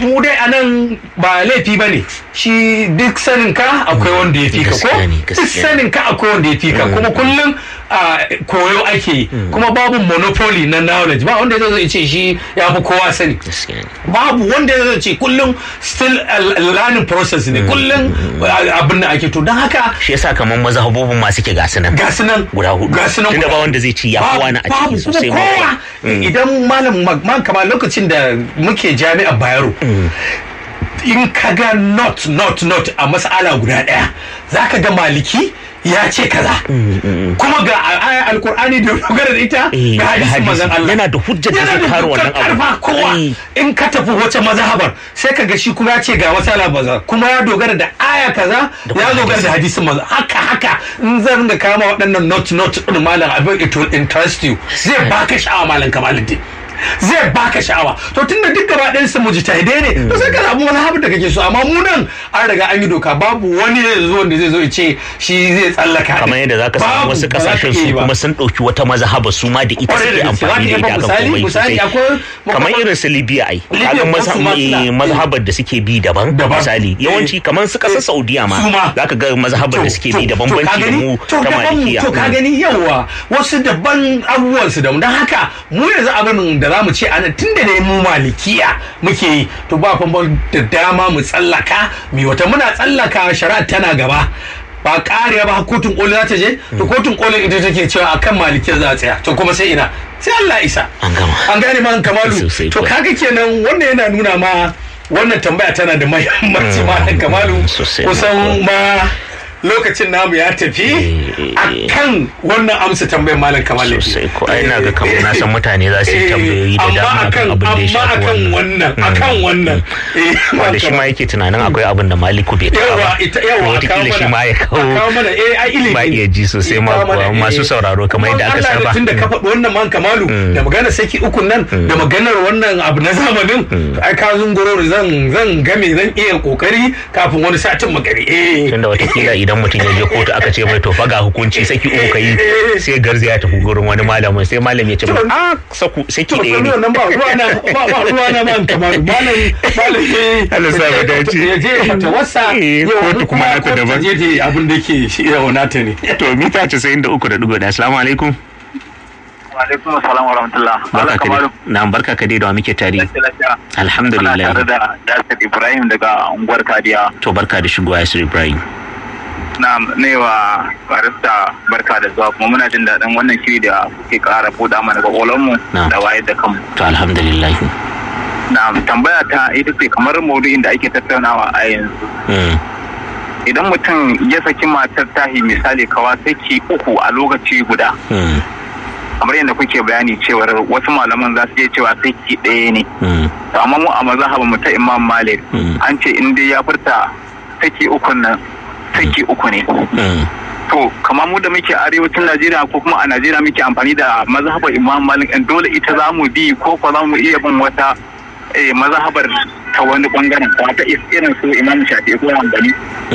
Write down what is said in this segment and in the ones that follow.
mu dai anan ba laifi bane shi duk sanin ka akwai wanda ya fi ka ko Gaskiya ne, duk gaskiya ne. sanin ka akwai wanda ya fi ka kuma kullum a koyo ake yi kuma babu monopoly na knowledge ba wanda zai ce shi ya fi kowa sani gaskiya ne babu wanda zai ce kullum still a learning process ne kullum abin da ake to don haka shi yasa kamar mazhabobin ma suke gasu nan ga su nan guda hudu ga su nan tunda guda- ba wanda zai ci ya fi wani a babu ciki sosai kuma kowa idan malam man kama lokacin da muke jami'ar bayero in ka ga not not not a mas'ala guda daya za ka ga maliki ya ce kaza kuma ga ayar alkur'ani da dogara da ita Eh, ga da hadisin hadisi. manzon Allah Yana da hujjar da Yana zai da kare dukkan wannan abu. karfa kowa Eh. in ka tafi wace mazhabar sai ka ga shi kuma ya ce ga masala baza kuma ya dogara da aya kaza kuma ya dogara da hadisin manzon haka haka in zan ringa kama waɗannan not not din malam abin it will interest you zai baka sha'awa malam kamaluddin zai baka sha'awa to tunda duk gaba ɗayan su mujtahidai ne to sai ka zaɓi mazhabin da kake so amma mu nan an riga an yi doka babu wani zai zo wanda zai zo ya ce shi zai tsallaka kamar yadda zaka samu Babu, wasu ba za ka kasashen iya su ba. kuma sun ɗauki wata mazhaba su ma da ita Kwarai da suke gaske, amfani da za ka iya ita ba akan misali- komai misali sosai akwai- kamar irin su Libya ai Libya kaga ko masa- su ma suna- eh, mazhabar da suke bi daban Daban. misali yawanci kamar su kasar Saudiya Su ma ma. zaka ga mazhabar da suke bi da bambanci da mu to ta daban mu, malikiya to ka gani yawa wasu daban abubuwan su da mu don haka mu yanzu abin da za mu ce ana tun da ne mu malikiya muke yi to ba famban da dama mu tsallaka mi wata muna tsallaka shari'a tana gaba ba kariya ba kotun koli za ta je to kotun koli ita take cewa akan malikiyar za a tsaya to kuma sai ina sai Allah ya isa An gama. an gane man kamalu Sosai to kuwa. kaga kenan wannan yana nuna ma wannan tambaya tana da mahimmanci ma kamalu Sosai kusan ma lokacin namu ya tafi Eh, a kan wannan amsa tambayar malam kamal sosai ko ai na ga kamar na san mutane za su yi tambayoyi da dama akan abin da ya shafi akan wannan akan wannan Eh, wanda shi ma yake tunanin akwai abin da maliku bai taɓa yawa ba ita yawa a kawo wataƙila shi mana ma ya a kawo kawo mana eh ai ilimi ba iya ji sosai Eh, ma kawo mana, kuwa eh. masu sauraro kamar yadda aka Kuma Allah saba da tun da ka faɗi wannan man kamalu da maganar saki ukun nan da maganar wannan abu na zamanin ai ka zunguro zan zan game zan iya kokari kafin wani satin magari eh tunda watakila idan mutum ya je kotu aka ce mai to fa ga hukunci saki uku kai sai garza ya tafi gurin wani malamin sai malam ya ce mai a saku saki to ɗaya ne nan ba ruwa na ba ba ruwa na man kamalu malam malam eh Allah sa mu dace. ya je fata wasa Eh, yau kotu kuma nata kotu daban. je je abin da yake shi yau nata ne to mita 93.1 assalamu alaikum alaikum assalam wa rahmatullah barka Allah ka kamaru dai na barka ka dai da wa muke tare lafiya lafiya muna alhamdulillah tare da Yasir Ibrahim daga unguwar Kadiya to barka da shigowa Yasir Ibrahim na wa barista barka da zuwa kuma muna jin daɗin wannan shiri da kuke ƙara buɗa mana mu Na'am. da wayar da kanmu to alhamdulillah na tambaya ta ita ce kamar maudu'in da ake tattaunawa a yanzu Mm, idan mutum ya saki matar tahi misali kawa saki uku a lokaci guda mm, kamar yadda kuke bayani cewar wasu malaman za su iya cewa saki ɗaya ne mm, to amma mu a mazhaban mu ta Imam Malik Mm. an ce in dai ya furta saki uku nan saki uku ne mm. to kamar mu da muke arewacin Najeriya ko kuma a Najeriya muke amfani da mazhabar Imam Malik in dole ita za mu bi ko ko za mu iya bin wata eh, mazhabar ta wani bangaren ko ta irin su Imam Shafi'i ko Hanbali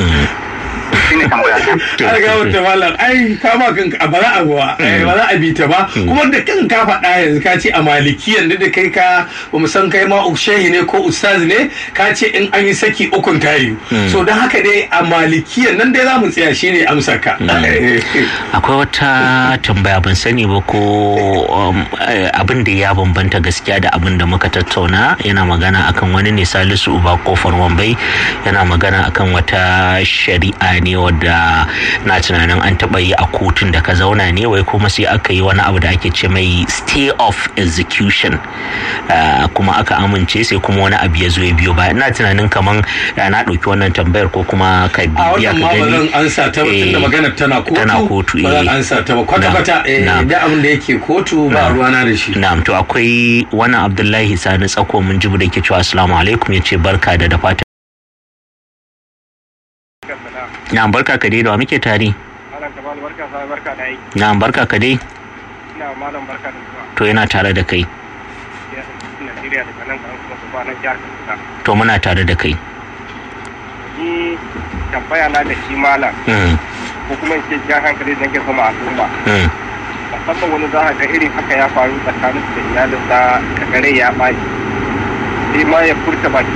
shine tambaya ta an ga wata malam ai kama kanka ba za a ba ba za a bi ta ba kuma da kan ka faɗa yanzu ka ce a malikiyan da da kai ka ba mu san kai ma shehi ne ko ustaz ne ka ce in an yi saki ukun tayi so don haka dai a malikiyan nan dai za mu tsaya shine amsar ka akwai wata tambaya ban sani ba ko um, eh, abin da ya bambanta gaskiya da abin da muka tattauna yana magana akan wani ne salisu uba kofar wambai yana magana akan wata shari'a ne wadda na tunanin an taɓa yi a kotun da ka zauna ne wai kuma sai aka yi wani abu da ake ce mai stay of execution Ah, kuma aka amince sai kuma wani abu ya zo ya biyo ba ina tunanin kaman ah, na ɗauki wannan tambayar ko kuma ka a bibiya wannan ka ma ba gani zan ansa ta ba tunda Eh, maganar tana kotu tana kotu, ba zan eh. ansa ta ba kwata Na- kwata eh, na. da abin da yake kotu ba ruwana da shi Na'am to akwai wani Abdullahi Sani Tsako mun jibu da ke cewa assalamu alaikum ya ce barka da da fatan. Na'am barka ka dai da wa muke tare. Malam Kamal barka sa barka da aiki. Na'am barka ka dai Ina malam barka da zuwa. to yana tare da kai. Ya Najeriya daga nan kan kuma su nan jihar Kaduna. To muna tare da kai. Ni tambaya na da shi malam Mm, ko kuma in ce jan hankali da nake sama al'umma. mm, Musamman wani za a ga irin haka ya faru tsakanin da iyalinsa kagare ya ɓaci. Sai ma ya furta baki